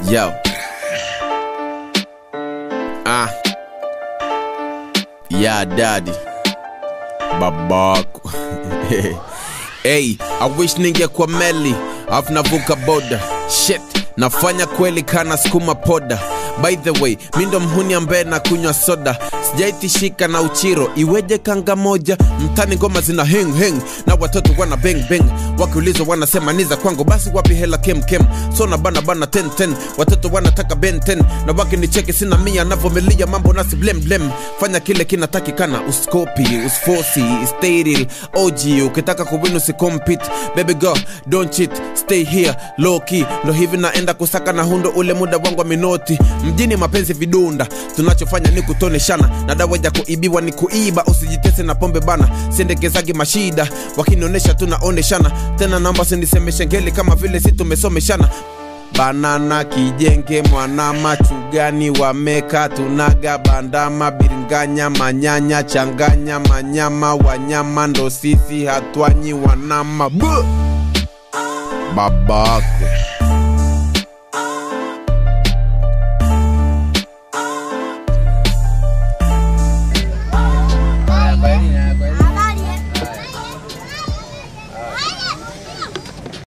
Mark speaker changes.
Speaker 1: Yo. Ah. Yeah, daddy. Babako. hey, I wish ningekuwa meli afu navuka boda. Shit, nafanya kweli kana skuma poda. By the way, mi ndo mhuni ambaye na kunywa soda sijaitishika na uchiro iweje kanga moja mtani ngoma zina heng heng na watoto wana beng beng wakiulizwa wanasema niza kwangu basi wapi hela kem kem so na bana bana 10 10 watoto wanataka ben 10 na wakinicheki sina mia navomilia mambo nasi blem blem fanya kile kinatakikana uskopi usfosi stay real og ukitaka kuwin usicompete baby girl don't cheat stay here low key ndo hivi naenda kusaka na hundo ule muda wangu wa minoti mjini mapenzi vidunda tunachofanya ni kutoneshana na dawa ya kuibiwa ni kuiba usijitese na pombe bana siendekezagi mashida wakinionyesha tunaoneshana tena naomba sinisemeshe ngeli kama vile si tumesomeshana banana kijenge mwana machugani wameka tunaga bandama biringanya manyanya changanya manyama wanyama ndo sisi hatwanyi wanama Buh! babako